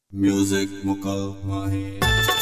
Music मुकम्मल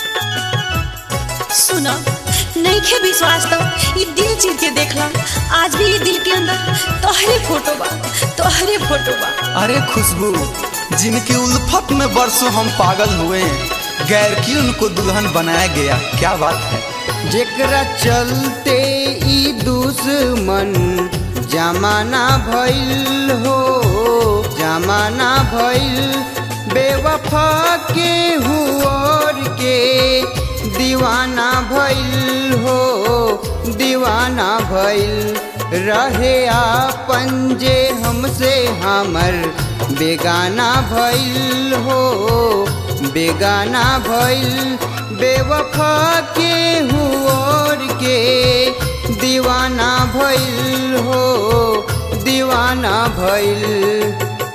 सुना नईखे विश्वास तो ई दिल चीर के देखला आज भी ई दिल के अंदर तोहरे फोटो बा तोहरे फोटो बा अरे खुशबू जिनकी उल्फत में बरसों हम पागल हुए गैर की उनको दुल्हन बनाया गया क्या बात है जेकरा चलते ई दुश्मन जमाना भइल हो जमाना भइल बेवफा के हुआर के दीवाना भइल हो दीवाना भइल रहे आपन जे हमसे हमर बेगाना भइल हो बेगाना भइल बेवफा के हुआर के दीवाना भइल हो दीवाना भइल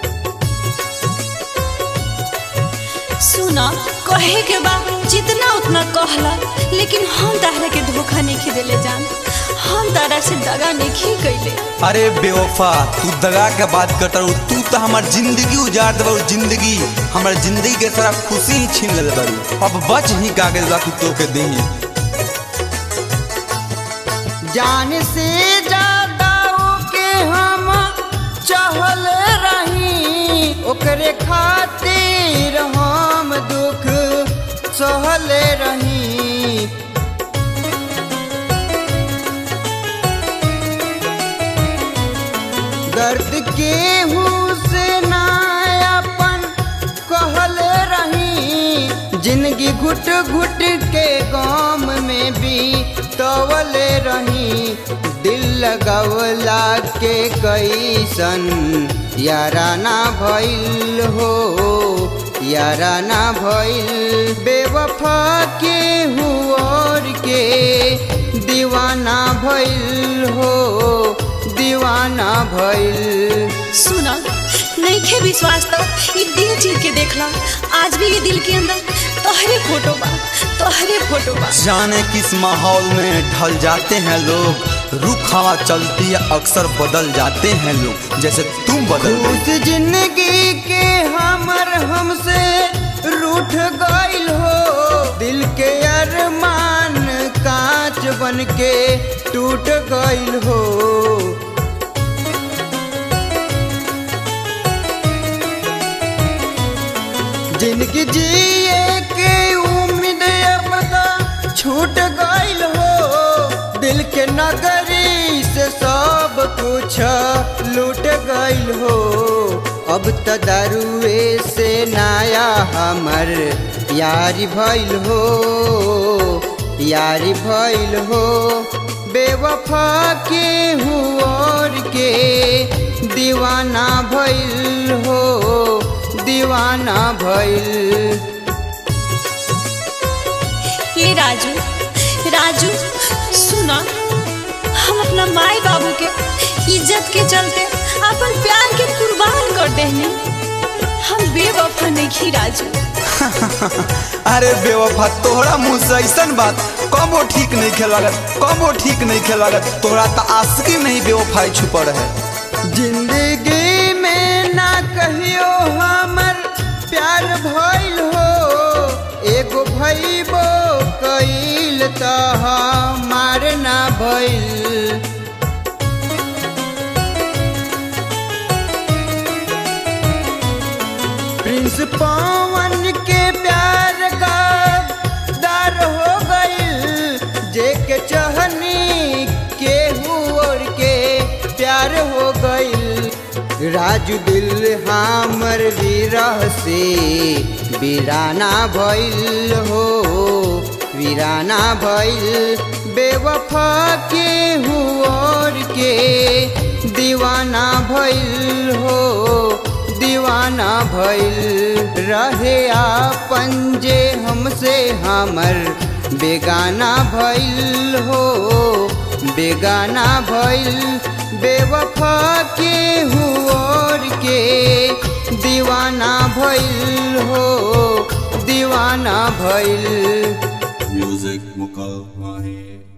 सुना कहे के बा जितना उतना कहला लेकिन हम तारा के धोखा नहीं देले जान हम तारा से दगा नहीं कैले अरे बेवफा तू दगा के बात करता रहू तू तो हमार जिंदगी उजाड़ दे जिंदगी हमार जिंदगी के सारा खुशी ही छीन ले बारू अब बच ही कागज बा तू तोके देही जान से ज्यादा ओके हम चाहल रही ओकरे खातिर हम दुख सहल रही दर्द के से ना अपन कहल रही जिंदगी घुट घुट के गाम में भी तवल रही दिल लगवला के कैसन याराना भइल हो याराना भइल बेवफा के हुआर के दीवाना भइल हो दीवाना भइल सुना नईखे विश्वास तो ई दिल चीर के देखला आज भी ये दिल के अंदर तोहरे फोटो बा तोहरे फोटो बा जाने किस माहौल में ढल जाते हैं लोग रुख हवा चलती है अक्सर बदल जाते हैं लोग जैसे तुम बदल गई उस जिंदगी के हमर हमसे रूठ गइल हो दिल के अरमान कांच बन के टूट गइल हो जिंदगी जिए के उम्मीद अब तो छूट गइल हो दिल के नगरी से सब कुछ लूट गइल हो अब तो दारुए से नया हमर यारी भइल हो यारी भइल हो बेवफा के हुआर के दीवाना भइल हो दीवाना भइल ये राजू राजू सुना हम अपना माई बाबू के इज्जत के चलते अपन प्यार के कुर्बान कर देने हम बेवफा नहीं राजू अरे बेवफा तोहरा मुंह से ऐसन बात कमो ठीक नहीं खेलागत कमो ठीक नहीं खेलागत तोहरा तो आशिकी नहीं बेवफाई छुपल है जिंदगी में ना कहियो हमर प्यार भइल हो एगो भइबो कइल त हमार ना भइल प्रिंस पवन के प्यार का दार हो गइल जे के चहनी के हुर के प्यार हो गइल राजू दिल हमर विरह से वीराना भइल हो वीराना भइल बेवफा के हुआर के दीवाना भइल हो दीवाना भइल रहे आपन जे हमसे हमर बेगाना भइल हो बेगाना भइल बेवफा के हुआर के दीवाना भइल हो दीवाना भइल Music मुकम्मल